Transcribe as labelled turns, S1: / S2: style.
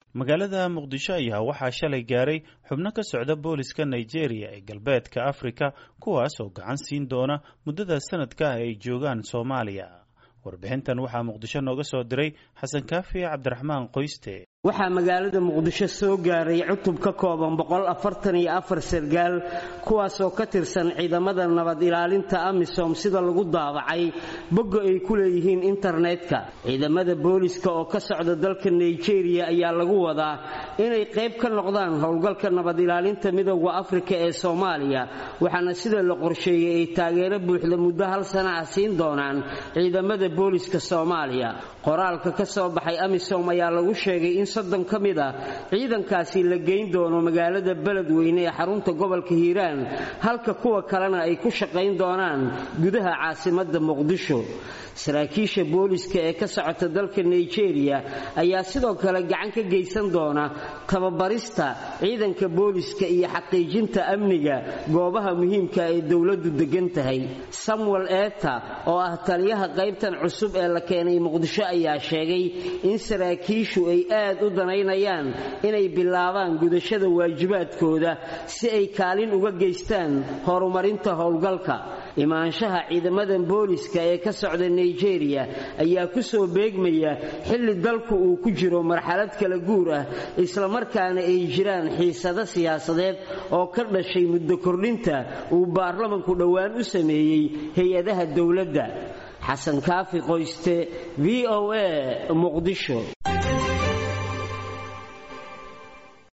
S1: magaalada muqdisho ayaa waxaa shalay gaaray xubno ka socda booliska nigeria ee galbeedka afrika kuwaas oo gacan siin doona muddada sanadka ah ay joogaan soomaaliya warbixintan waxaa muqdisho nooga soo diray xasan kaafi cabdiraxmaan qoyste
S2: waxaa magaalada muqdisho soo gaaray cutub ka kooban sargaal kuwaasoo ka tirsan ciidamada nabad ilaalinta amisom sida lagu daabacay bogga ay ku leeyihiin internetka ciidamada booliska oo ka socda dalka nigeria ayaa lagu wadaa inay qayb ka noqdaan howlgalka nabad ilaalinta midooda afrika ee soomaaliya waxaana sida la qorsheeyey ay taageero buuxda muddo hal sana ah siin doonaan ciidamada booliska soomaaliya qoraalka ka soo baxay amisom ayaa lagu sheegay in soddon ka mid ah ciidankaasi la geyn doono magaalada beledweyne ee xarunta gobolka hiiraan halka kuwa kalena ay ku shaqayn doonaan gudaha caasimadda muqdisho saraakiisha booliska ee ka socota dalka nigeria ayaa sidoo kale gacan ka geysan doona tababarista ciidanka booliska iyo xaqiijinta amniga goobaha muhiimka ee dowladdu degan tahay samuel eta oo ah taliyaha qaybtan cusub ee la keenay muqdisho ayaa sheegay in saraakiishu ay aad u danaynayaan inay bilaabaan gudashada waajibaadkooda si ay kaalin uga geystaan horumarinta howlgalka imaanshaha ciidamadan booliska ee ka socda nigeria ayaa ku soo beegmaya xilli dalku uu ku jiro marxalad kala guur ah islamarkaana ay jiraan xiisado siyaasadeed oo ka dhashay muddo kordhinta uu baarlamanku dhowaan u sameeyey hay-adaha dowladda xasan kaafi qoyste v o a muqdisho